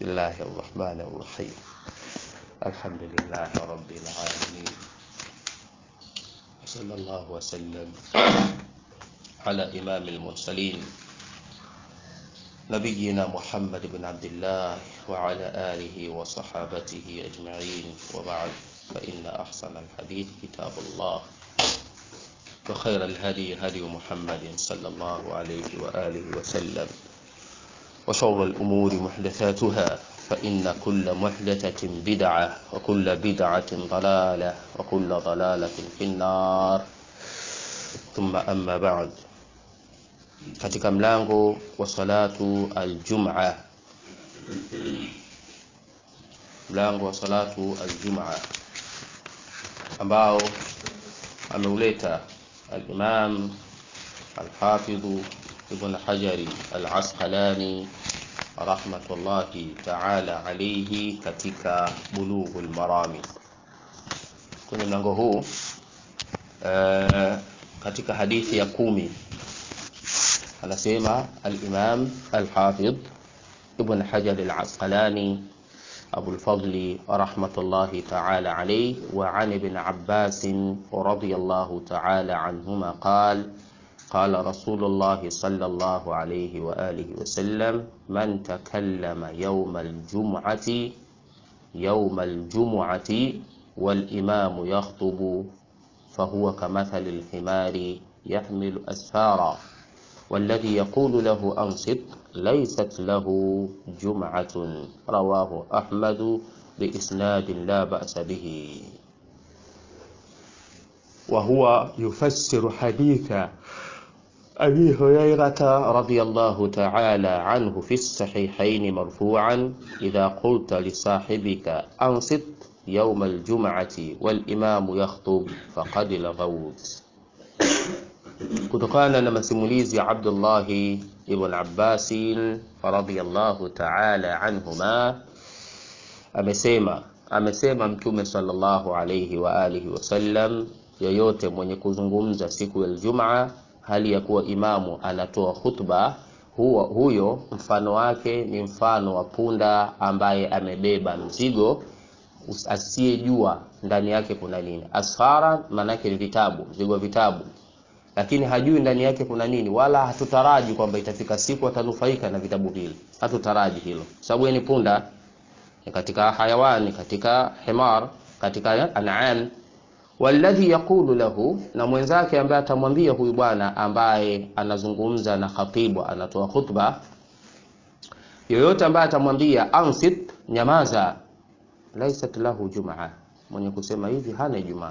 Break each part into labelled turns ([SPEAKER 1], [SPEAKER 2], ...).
[SPEAKER 1] بسم الله الرحمن الرحيم الحمد لله رب العالمين وصلى الله وسلم على إمام المرسلين نبينا محمد بن عبد الله وعلى آله وصحابته أجمعين وبعد فإن أحسن الحديث كتاب الله وخير الهدي هدي محمد صلى الله عليه وآله وسلم وشر الأمور محدثاتها فإن كل محدثة بدعة وكل بدعة ضلالة وكل ضلالة في النار ثم أما بعد katika mlango wa salatu aljum'a mlango wa salatu aljum'a ambao ameuleta al-Imam al-Hafidh Ibn Hajari al-Asqalani rahmatullahi ta'ala alayhi katika Bulughul Marami. Kwenye mlango huu uh, katika hadithi ya kumi anasema al-Imam al-Hafidh Ibn Hajar al-Asqalani أبو الفضل رحمة الله تعالى عليه وعن ابن عباس رضي الله تعالى عنهما قال قال رسول الله صلى الله عليه وآله وسلم من تكلم يوم الجمعة يوم الجمعة والإمام يخطب فهو كمثل الحمار يحمل أسفارا والذي يقول له أنصت ليست له جمعة رواه أحمد بإسناد لا بأس به وهو يفسر حديث أبي هريرة رضي الله تعالى عنه في الصحيحين مرفوعا إذا قلت لصاحبك أنصت يوم الجمعة والإمام يخطب فقد لغوت kutokana na masimulizi ya Abdullah ibn Abbas radhiyallahu ta'ala anhuma amesema amesema mtume sallallahu alayhi wa alihi wasallam yoyote mwenye kuzungumza siku ya Ijumaa hali ya kuwa imamu anatoa khutba huo, huyo mfano wake ni mfano wa punda ambaye amebeba mzigo asiyejua ndani yake kuna nini. Asfara maanake ni vitabu, mzigo vitabu lakini hajui ndani yake kuna nini, wala hatutaraji kwamba itafika siku atanufaika na vitabu vile. Hatutaraji hilo, sababu ni punda, ni katika hayawani, katika himar, katika an'am. Walladhi yaqulu lahu, na mwenzake ambaye atamwambia huyu bwana ambaye anazungumza na khatibu, anatoa khutba, yoyote ambaye atamwambia ansit, nyamaza, laisat lahu jumaa, mwenye kusema hivi hana Ijumaa.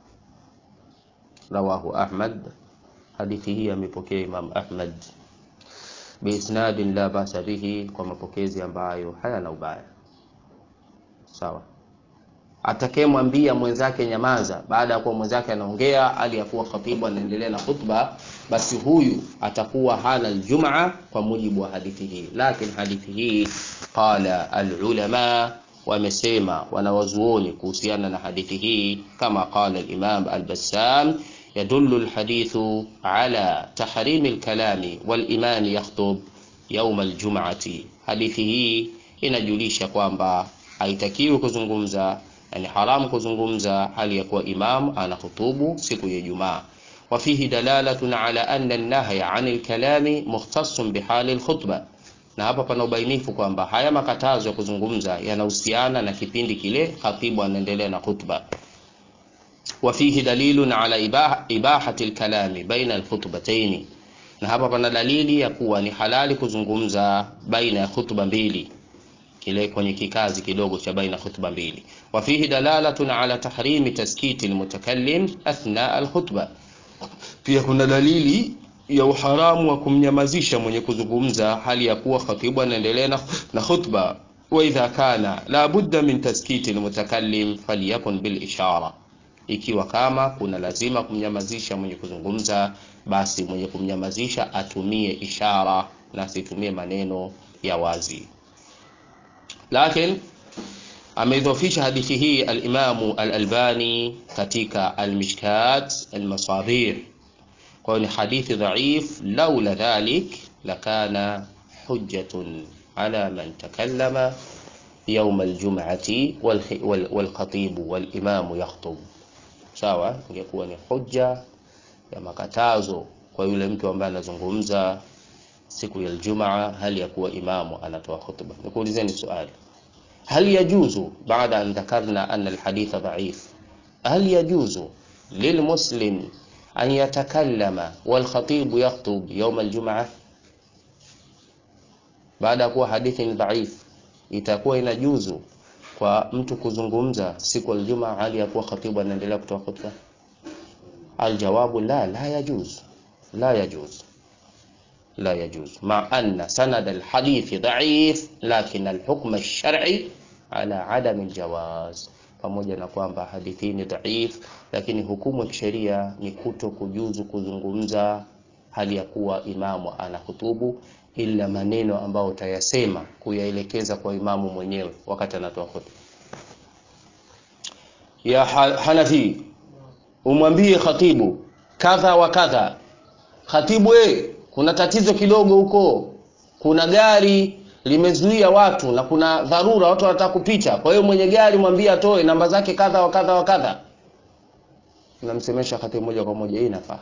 [SPEAKER 1] Rawahu Ahmad hadithi hii amepokea Imam Ahmad biisnadin la basa bihi, kwa mapokezi ambayo hayana ubaya. Sawa, atakayemwambia mwenzake nyamaza, baada ya kuwa mwenzake anaongea hali ya kuwa khatibu anaendelea na khutba, basi huyu atakuwa hana aljumaa kwa mujibu wa hadithi hii. Lakini hadithi hii qala alulama wamesema wanawazuoni kuhusiana na hadithi hii, kama qala al-Imam al-Bassam يدل الحديث على تحريم الكلام والإمام يخطب يوم الجمعة hadithi hii inajulisha kwamba haitakiwi kuzungumza yani haramu kuzungumza hali ya kuwa imam anahutubu siku ya Ijumaa wa fihi dalalatun ala anna an-nahya 'anil kalami mukhtassun bihali al-khutba na hapa pana ubainifu kwamba haya makatazo ya kuzungumza yanahusiana na kipindi kile khatibu anaendelea na khutba وفيه دليل على إباحة الكلام بين الخطبتين na hapa pana dalili ya kuwa ni halali kuzungumza baina ya khutba mbili kile kwenye kikazi kidogo cha baina khutba mbili wa fihi dalalatun ala tahrimi taskiti almutakallim athna alkhutba pia kuna dalili ya uharamu wa kumnyamazisha mwenye kuzungumza hali ya kuwa khatibu anaendelea na, na khutba wa idha kana la budda min taskiti almutakallim falyakun bil ishara ikiwa kama kuna lazima kumnyamazisha mwenye kuzungumza, basi mwenye kumnyamazisha atumie ishara na asitumie maneno ya wazi. Lakini ameidhofisha hadithi hii al-Imamu al-Albani katika al-Mishkat al-Masabih, kwa hiyo ni hadithi dhaif. Laula dhalik lakana hujjatun ala man takallama يوم الجمعة والخ- وال- والخطيب والإمام يخطب sawa ingekuwa ni hoja ya makatazo kwa yule mtu ambaye anazungumza siku ya Ijumaa hali ya kuwa imamu anatoa khutba. Nikuulizeni swali, hal yajuzu baada an dhakarna anna alhaditha dhaif, hal yajuzu lilmuslim an yatakallama walkhatibu yakhtub yawm aljumaa? Baada ya kuwa hadithi ni dhaif, itakuwa inajuzu kwa mtu kuzungumza siku ya Ijumaa hali ya kuwa khatibu anaendelea kutoa khutba? Aljawabu la, la yajuz, la yajuz لا يجوز مع أن سند الحديث ضعيف لكن الحكم الشرعي على عدم الجواز pamoja na kwamba hadithi ni dhaif lakini hukumu ya kisheria ni kuto kujuzu kuzungumza hali ya kuwa imamu ana hutubu ila maneno ambayo utayasema kuyaelekeza kwa imamu mwenyewe wakati anatoa hutuba ya Ha- hanafi umwambie khatibu kadha wa kadha khatibu e kuna tatizo kidogo huko kuna gari limezuia watu na kuna dharura watu wanataka kupita kwa hiyo mwenye gari mwambie atoe namba zake kadha wa kadha wa kadha namsemesha khatibu moja kwa moja hii inafaa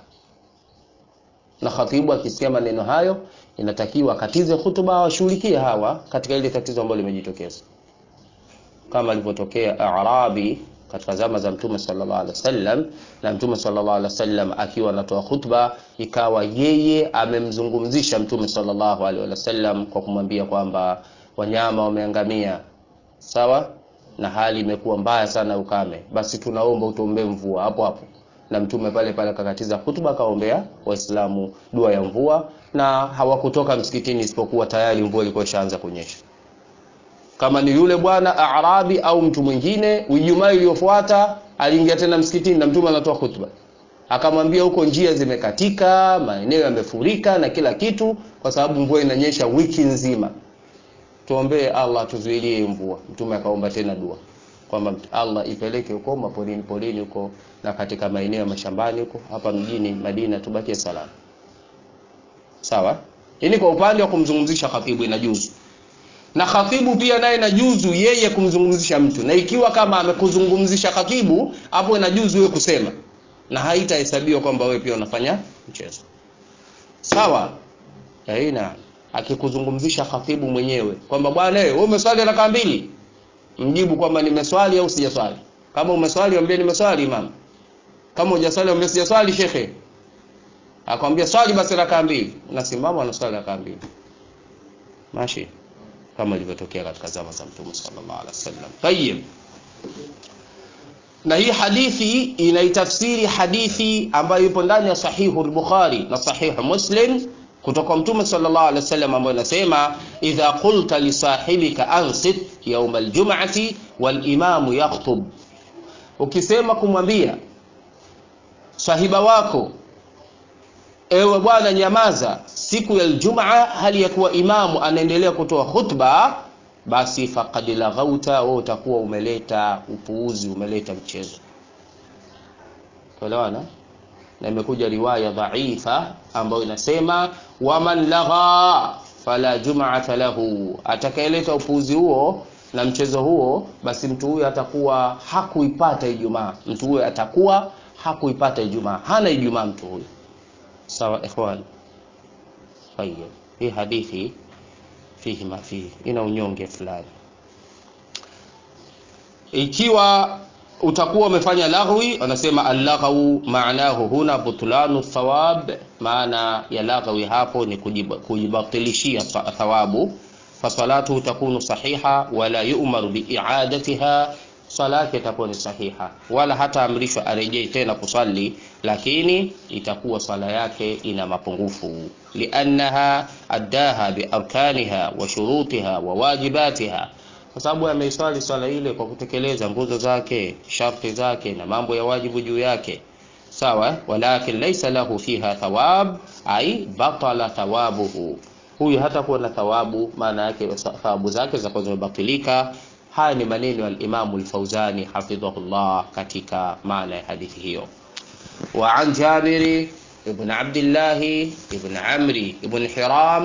[SPEAKER 1] na khatibu akisikia maneno hayo inatakiwa akatize hutuba awashughulikie hawa katika ile tatizo ambalo limejitokeza kama alivyotokea Arabi katika zama za Mtume sallallahu alaihi wasallam, na Mtume sallallahu alaihi wasallam akiwa anatoa khutba, ikawa yeye amemzungumzisha Mtume sallallahu alaihi wasallam kwa kumwambia kwamba wanyama wameangamia, sawa na hali imekuwa mbaya sana ya ukame, basi tunaomba utuombee mvua hapo hapo. Na Mtume pale pale akakatiza hutuba, akaombea Waislamu dua ya mvua, na hawakutoka msikitini isipokuwa tayari mvua ilikuwa ishaanza kunyesha kama ni yule bwana Arabi au mtu mwingine, Ijumaa iliyofuata aliingia tena msikitini na mtume anatoa khutba, akamwambia huko njia zimekatika, maeneo yamefurika na kila kitu, kwa sababu mvua inanyesha wiki nzima. Tuombee Allah tuzuilie mvua. Mtume akaomba tena dua kwamba Allah ipeleke huko maporini porini huko na katika maeneo ya mashambani huko, hapa mjini Madina tubakie salama. Sawa, hii ni kwa upande wa kumzungumzisha khatibu, inajuzu na khatibu pia naye inajuzu yeye kumzungumzisha mtu, na ikiwa kama amekuzungumzisha khatibu, hapo inajuzu wewe kusema, na haitahesabiwa kwamba wewe pia unafanya mchezo. Sawa? Aina akikuzungumzisha khatibu mwenyewe kwamba bwana, wewe umeswali rakaa mbili, mjibu kwamba nimeswali au sijaswali. Kama umeswali mwambie nimeswali imam. Kama hujaswali mwambie sijaswali shekhe. Akwambia swali basi rakaa mbili, unasimama unaswali rakaa mbili. Mashi kama ilivyotokea katika zama za Mtume sallallahu alaihi wasallam. Tayyib. Na hii hadithi inaitafsiri hadithi ambayo ipo ndani ya sahihu al-Bukhari na sahihu Muslim kutoka Mtume sallallahu alaihi wasallam ambayo inasema idha qulta li sahibika ansit yawm al-jum'ati wal imamu yakhutub, ukisema kumwambia sahiba wako ewe bwana nyamaza siku ya Ijumaa hali ya kuwa imamu anaendelea kutoa khutba, basi faqad laghauta, wewe utakuwa umeleta upuuzi, umeleta mchezo. Tuelewana? Na imekuja riwaya dhaifa ambayo inasema waman lagha fala jum'ata lahu, atakayeleta upuuzi huo na mchezo huo, basi mtu huyo atakuwa hakuipata Ijumaa. Mtu huyo atakuwa hakuipata Ijumaa, hana Ijumaa mtu huyo. Sawa ikhwan. Tayeb, hii hadithi fihi ma fihi, ina unyonge fulani. Ikiwa utakuwa umefanya laghwi, wanasema allaghwu maanahu huna butlanu thawab, maana ya laghwi hapo ni kujiba- kujibatilishia sa- thawabu. Fasalatu takunu sahiha wala yu'maru biiadatiha, sala yake itakuwa ni sahiha, wala hata amrishwa arejee tena kusali, lakini itakuwa sala yake ina mapungufu, liannaha addaha biarkaniha wa shurutiha wa wajibatiha, kwa sababu ameiswali swala ile kwa kutekeleza nguzo zake, sharti zake na mambo ya wajibu juu yake. Sawa, walakin laysa lahu fiha thawab, ai batala thawabuhu, huyu hatakuwa na thawabu, maana yake thawabu zake zitakuwa zimebatilika. Haya ni maneno ya al-Imamu al-Fauzani hafidhahullah katika maana ya hadithi hiyo. Wa an Jabiri ibn Abdillah ibn Amri ibn Hiram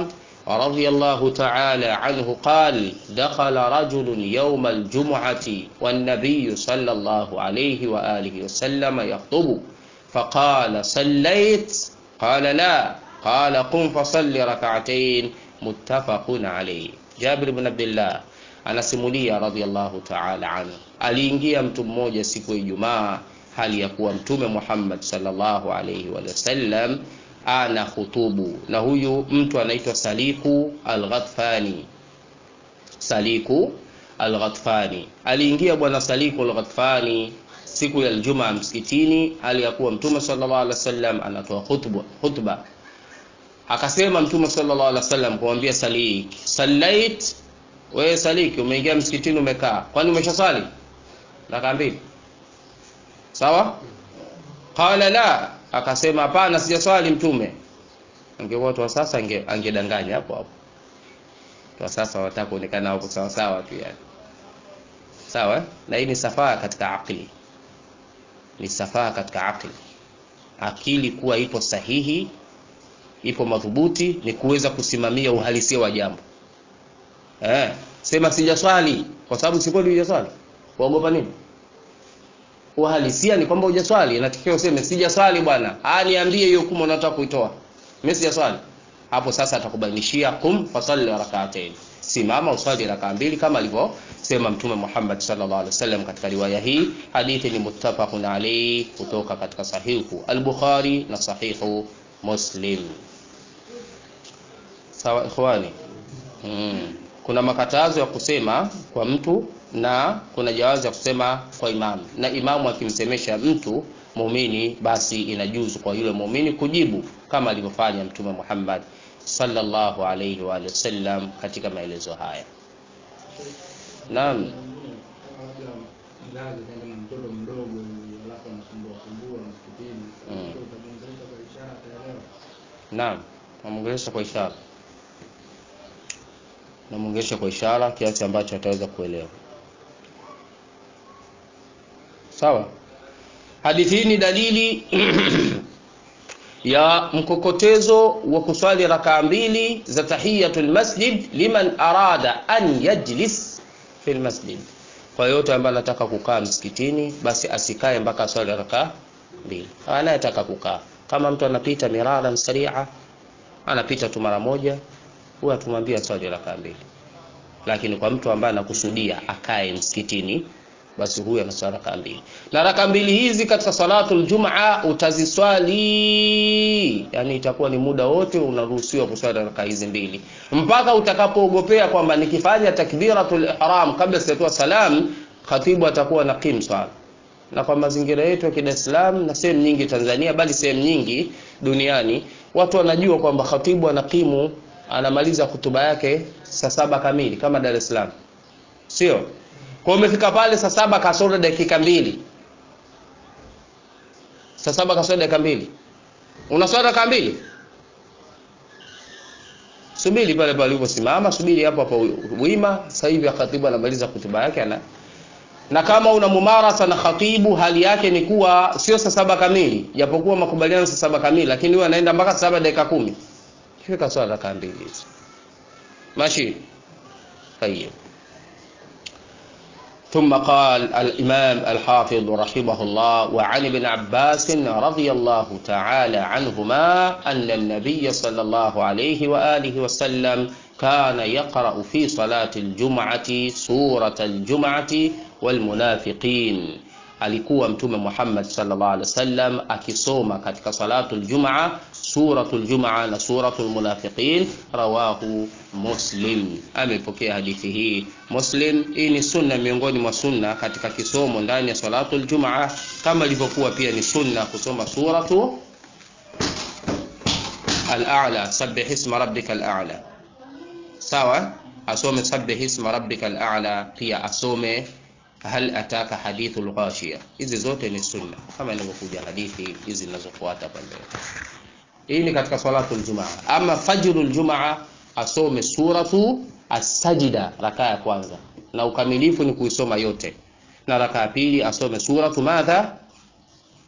[SPEAKER 1] رضي الله تعالى عنه قال دخل رجل يوم الجمعة والنبي صلى الله عليه وآله وسلم يخطب فقال صليت قال لا قال قم فصل ركعتين متفق عليه جابر بن عبد الله anasimulia radhiallahu ta'ala anhu aliingia mtu mmoja siku ya Ijumaa hali ya kuwa mtume Muhammad sallallahu alaihi wa sallam ana khutubu na huyu mtu anaitwa Saliku al-Ghatfani Saliku al-Ghatfani aliingia bwana Saliku al-Ghatfani siku ya Ijumaa msikitini hali ya kuwa mtume sallallahu alaihi wasallam anatoa khutba khutba akasema mtume sallallahu alaihi wasallam kumwambia Salik sallait wewe Saliki umeingia msikitini umekaa kwani umeshasali raka mbili sawa qala la akasema hapana sijaswali mtume angekuwa watu wa sasa ange, angedanganya hapo hapo kwa sasa wataka kuonekana hapo sawa sawa tu yani sawa na hii ni safaa katika akili ni safaa katika akili akili kuwa ipo sahihi ipo madhubuti ni kuweza kusimamia uhalisia wa jambo eh sema sijaswali kwa sababu si kweli hujaswali waogopa nini uhalisia ni kwamba hujaswali inatakiwa useme sijaswali bwana ah niambie hiyo hukumu unataka kuitoa mimi sijaswali hapo sasa atakubainishia kum fasalli rak'atayn simama uswali rakaa mbili kama alivyosema mtume Muhammad sallallahu alaihi wasallam katika riwaya hii hadithi ni muttafaqun alayhi kutoka katika sahihu al-Bukhari na sahihu Muslim sawa ikhwani hmm. kuna makatazo ya kusema kwa mtu na kuna jawazi ya kusema kwa imamu na imamu akimsemesha mtu muumini basi inajuzu kwa yule muumini kujibu kama alivyofanya mtume Muhammad sallallahu alayhi wa sallam katika maelezo haya naam
[SPEAKER 2] mtoto mdogo alafu anasumbua sumbua msikitini utamwongelesha kwa ishara ataelewa
[SPEAKER 1] naam namwongelesha kwa ishara namwongelesha kwa ishara kiasi ambacho ataweza kuelewa sawa hadithi hii ni dalili ya mkokotezo wa kuswali rakaa mbili za tahiyatul masjid liman arada an yajlis fil masjid kwa yote ambaye anataka kukaa msikitini basi asikae mpaka swali rakaa mbili anayetaka kukaa kama mtu anapita miraran saria anapita tu mara moja huwa tumwambia swali rakaa mbili lakini kwa mtu ambaye anakusudia akae msikitini basi huyu anaswali raka mbili na raka mbili hizi katika salatul jumaa utaziswali yani itakuwa ni muda wote unaruhusiwa kuswali raka hizi mbili mpaka utakapoogopea kwamba nikifanya takbiratul ihram kabla sijatoa salam khatibu atakuwa na kim swala na kwa mazingira yetu ya Dar es Salaam na sehemu nyingi Tanzania bali sehemu nyingi duniani watu wanajua kwamba khatibu anakimu anamaliza hutuba yake saa saba kamili kama Dar es Salaam sio kwa umefika pale saa saba kasoro dakika mbili saa saba kasoro dakika mbili unaswali dakika mbili subiri pale pale uliposimama subiri hapo hapo wima sasa hivi khatibu anamaliza hutuba yake ana na kama una mumarasa na khatibu hali yake ni kuwa sio saa saba kamili japokuwa makubaliano saa saba kamili lakini huyo anaenda mpaka saa saba dakika kumi kifika swala dakika mbili hizo ماشي طيب ثم قال الإمام الحافظ رحمه الله وعن ابن عباس رضي الله تعالى عنهما أن النبي صلى الله عليه وآله وسلم كان يقرأ في صلاة الجمعة سورة الجمعة والمنافقين alikuwa mtume Muhammad sallallahu alaihi wasallam akisoma katika salatul jumaa suratul jumaa na suratul munafiqin rawahu muslim amepokea hadithi hii muslim hii ni sunna miongoni mwa sunna katika kisomo ndani ya salatul jumaa kama ilivyokuwa pia ni sunna kusoma suratu al-a'la sabbih isma rabbikal a'la sawa asome sabbih isma rabbikal a'la pia asome hal ataka hadithul ghashiya hizi zote ni sunna kama inavyokuja hadithi hizi zinazofuata pale hii ni katika salatul jumaa ama fajrul jumaa asome suratu as-sajda rakaa ya kwanza na ukamilifu ni kuisoma yote na rakaa ya pili asome suratu madha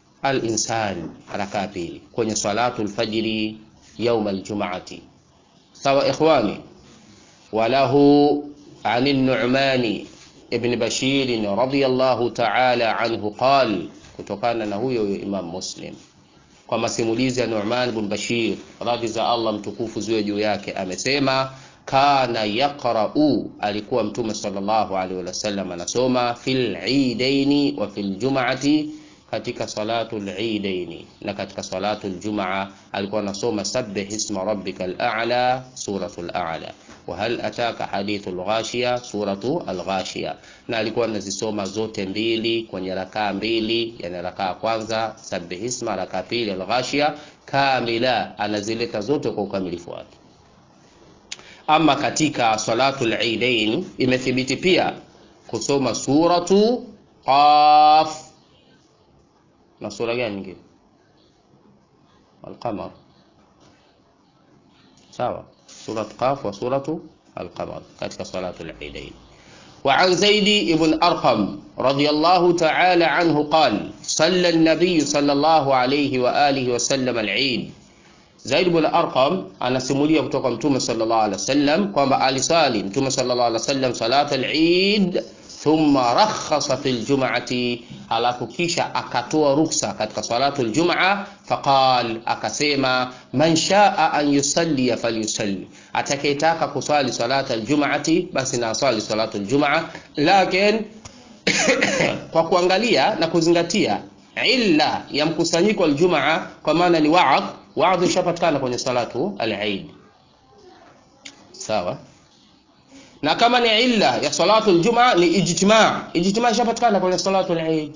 [SPEAKER 1] al-insan rakaa ya pili kwenye salatul fajri يوم الجمعة sawa ikhwani walahu عن النعمان ابن بشير رضي الله تعالى عنه قال kutokana na huyo huyo Imam Muslim kwa masimulizi ya Nu'man bin Bashir radhi za Allah mtukufu ziwe juu yake amesema kana yaqra'u alikuwa mtume sallallahu alaihi wasallam anasoma fil eidaini wa fil jum'ati katika salatul eidaini na katika salatul jumaa alikuwa anasoma sabbih isma rabbikal a'la suratul a'la wa hal ataka hadithul ghashiya suratu al-ghashiya na alikuwa anazisoma zote mbili kwenye rakaa mbili yani rakaa kwanza sabbih isma rakaa pili al-ghashiya kamila anazileta zote kwa ukamilifu wake ama katika salatul eidain imethibiti pia kusoma suratu qaf na sura gani nyingine al-qamar sawa surat qaf wa suratu al-qamar katika salatul eidain وعن زيد بن أرقم رضي الله تعالى عنه قال صلى النبي صلى الله عليه وآله وسلم العيد Zaid bin Arqam anasimulia kutoka Mtume sallallahu alaihi wasallam kwamba alisali Mtume sallallahu alaihi wasallam salat al-Eid thumma rakhasa fil jum'ati, alafu kisha akatoa ruksa katika salatu al-jum'a, faqal, akasema man shaa an yusalli falyusalli, atakayetaka kusali salata al-jum'ati basi na asali salatu al-jum'a, lakin kwa kuangalia na kuzingatia illa ya mkusanyiko al-jum'a, kwa maana ni wa'adh waadhi ishapatikana kwenye salatu al-Eid. Sawa? Na kama ni illa ya salatu al-Jum'a ni ijtima'. Ijtima' ishapatikana kwenye salatu al-Eid.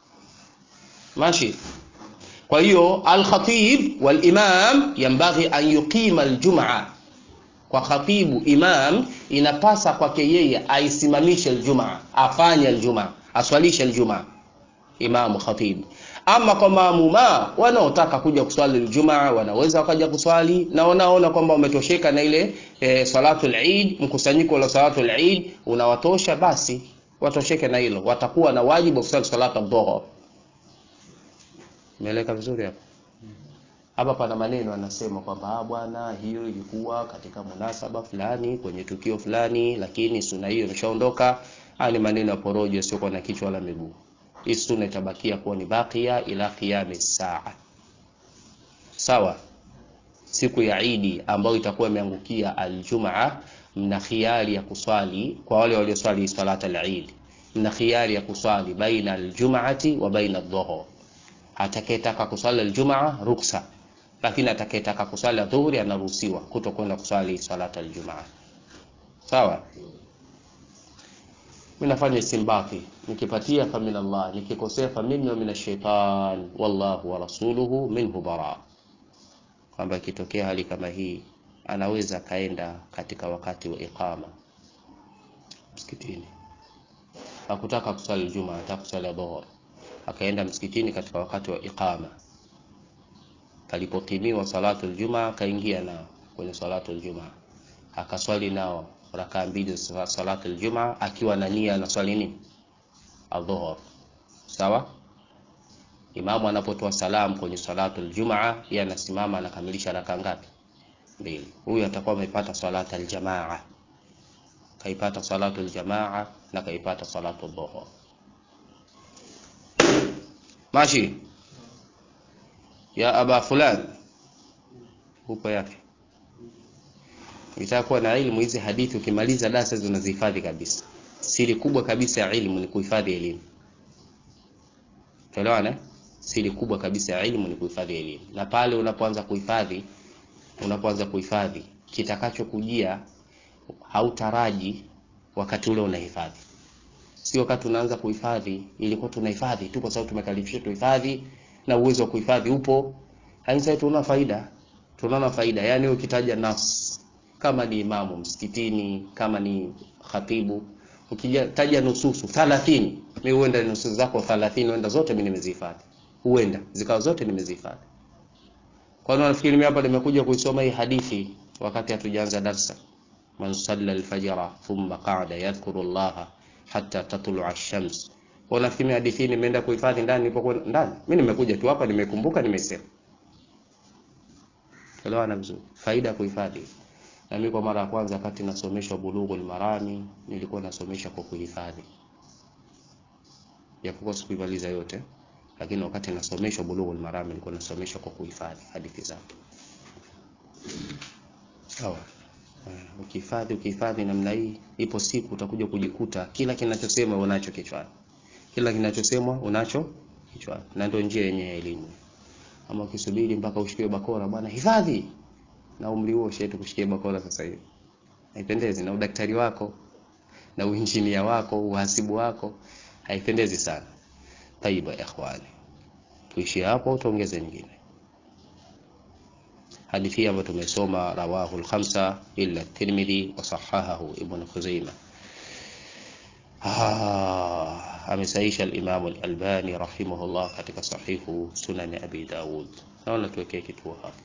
[SPEAKER 1] Mashi. Kwa hiyo al-khatib wal-imam yanbaghi an yuqima al-Jum'a. Kwa khatibu imam inapasa kwake yeye aisimamishe al-Jum'a, afanye al-Jum'a, aswalishe al-Jum'a. Imamu khatib ama kwa maamuma wanaotaka kuja kuswali Ijumaa wanaweza wakaja kuswali, na wanaona kwamba wametosheka na ile e, salatul Eid, mkusanyiko wa salatul Eid unawatosha, basi watosheke na hilo, watakuwa na wajibu wa kuswali salatu dhuhur. Umeeleka vizuri hapo? Hapa pana maneno anasema kwamba bwana, hiyo ilikuwa katika munasaba fulani kwenye tukio fulani, lakini sunna hiyo imeshaondoka. Haya ni maneno ya porojo yasiyokuwa na kichwa wala miguu hii sunna itabakia kuwa ni bakia ila qiyami saa. Sawa, siku ya Idi ambayo itakuwa imeangukia aljumaa, mna khiari ya kuswali kwa wale walioswali salata al-Eid, mna khiari ya kuswali baina aljumaati wa baina adh-dhuhr. Atakayetaka kuswali aljumaa ruksa, lakini atakayetaka kuswali adhuhuri anaruhusiwa kutokwenda kuswali salata aljumaa. Sawa. Mimi nafanya istimbati, nikipatia fa min Allah, nikikosea fa minni wa min shaitan, wallahu wa rasuluhu minhu bara. Kwamba ikitokea hali kama hii anaweza akaenda katika wakati wa iqama msikitini, hakutaka kuswali Ijumaa, anataka kuswali dhuhur, akaenda msikitini katika wakati wa iqama. Palipokimiwa salatu aljumaa, akaingia nao kwenye salatu aljumaa, akaswali nao rakaa mbili za salatu aljumaa akiwa na nia na swali nini adhuhur. Sawa, imamu anapotoa salamu kwenye salatu aljumaa, yeye anasimama anakamilisha rakaa ngapi? Mbili. Huyu atakuwa amepata salatu aljamaa, kaipata salatu aljamaa na kaipata salatu dhuhur. Mashi ya aba fulan, huko yake Ukitaka kuwa na ilmu hizi hadithi, ukimaliza darasa hizo unazihifadhi kabisa. Siri kubwa kabisa ya ilmu ni kuhifadhi elimu. Tuelewana? Siri kubwa kabisa ya ilmu ni kuhifadhi elimu, na pale unapoanza kuhifadhi, unapoanza kuhifadhi, kitakachokujia hautaraji wakati ule unahifadhi. Si wakati unaanza kuhifadhi, ilikuwa tunahifadhi tu kwa sababu tumekalifishwa tuhifadhi, na uwezo wa kuhifadhi upo. Haisa tunaona faida, tunaona faida. Yani ukitaja nafsi kama ni imamu msikitini, kama ni khatibu, ukitaja nususu 30, mimi huenda nususu zako 30 huenda zote mimi nimezihifadhi, huenda zikawa zote nimezihifadhi. Kwa nini nafikiri mimi hapa nimekuja kuisoma hii hadithi wakati hatujaanza darsa? Man salla al-fajra thumma qa'ada yadhkuru Allah hatta tatlu'a ash-shams. Kwa nafikiri hadithi nimeenda kuhifadhi ndani, nilipokuwa ndani mimi nimekuja tu hapa, nimekumbuka, nimesema. Elewana vizuri, faida ya kuhifadhi Na mimi kwa mara ya kwanza wakati nasomeshwa Bulughul Marami nilikuwa nasomesha kwa kuhifadhi, japokuwa sikuimaliza yote, lakini wakati nasomeshwa Bulughul Marami nilikuwa nasomeshwa kwa kuhifadhi hadithi zake. Sawa. Uh, ukihifadhi ukihifadhi namna hii, ipo siku utakuja kujikuta kila kinachosemwa unacho kichwani, kila kinachosemwa unacho kichwani, na ndio njia yenye ya elimu. Ama ukisubiri mpaka ushikiwe bakora, bwana hifadhi, na umri huo shetu kushikia bakora sasa hivi haipendezi, na udaktari wako na uinjinia wako uhasibu wako haipendezi sana. Taiba ikhwani, tuishie hapo, tuongeze nyingine. Hadithi ambayo tumesoma rawahu al-khamsa illa Tirmidhi wa sahahahu Ibn Khuzaimah. Ah, amesaisha al-Imam al-Albani rahimahullah katika sahihu Sunan Abi Dawud. Naona tuwekee kituo hapo.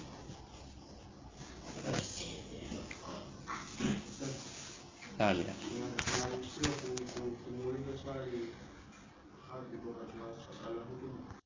[SPEAKER 1] Amin.